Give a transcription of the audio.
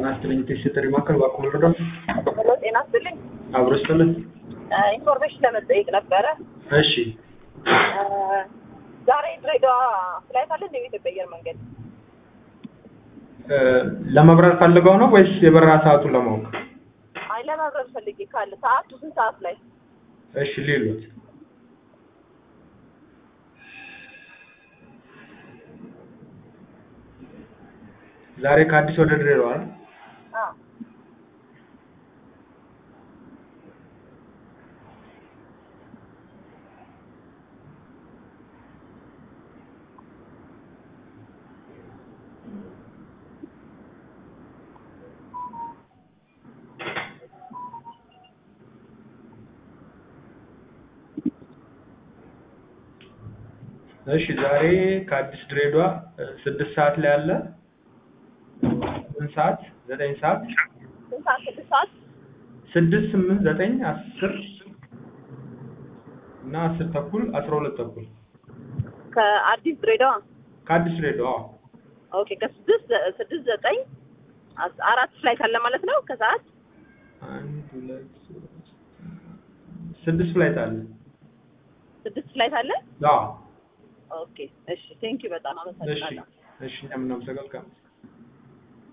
ጤና ይስጥልኝ ቴስት ጥሪ ማዕከል እባክዎ ልርዳዎት? ሄሎ ጤና ይስጥልኝ። አብሮ ይስጥልን። ኢንፎርሜሽን ለመጠየቅ ነበረ። እሺ እ ዛሬ ድሬዳዋ ፍላይት አለ እንደ ኢትዮጵያ አየር መንገድ? እ ለመብረር ፈልገው ነው ወይስ የበረራ ሰዓቱን ለማወቅ? አይ ለመብረር ፈልጌ ካለ ሰዓቱ ስንት ሰዓት ላይ? እሺ ሌሎት ዛሬ ከአዲስ ወደ ድሬዳዋ አይደል? አዎ እሺ ዛሬ ከአዲስ ድሬዳዋ እ ስድስት ሰዓት ላይ አለ ስምንት ሰዓት ዘጠኝ ሰዓት ስንት ሰዓት? ስድስት ሰዓት? ስድስት ስምንት ዘጠኝ አስር እና አስር ተኩል አስራ ሁለት ተኩል ከአዲስ ድሬዳዋ? ከአዲስ ድሬዳዋ አዎ። ኦኬ ከስድስት ስድስት ዘጠኝ አስ- አራት ፍላይት አለ ማለት ነው ከሰዓት? አንድ ሁለት ሶስት ስድስት ፍላይት አለ ስድስት ፍላይት አለ? አዎ ኦኬ እሺ ቴንኪው በጣም እሺ አመሰግናለሁ። እሺ እኛም እናመሰግናለን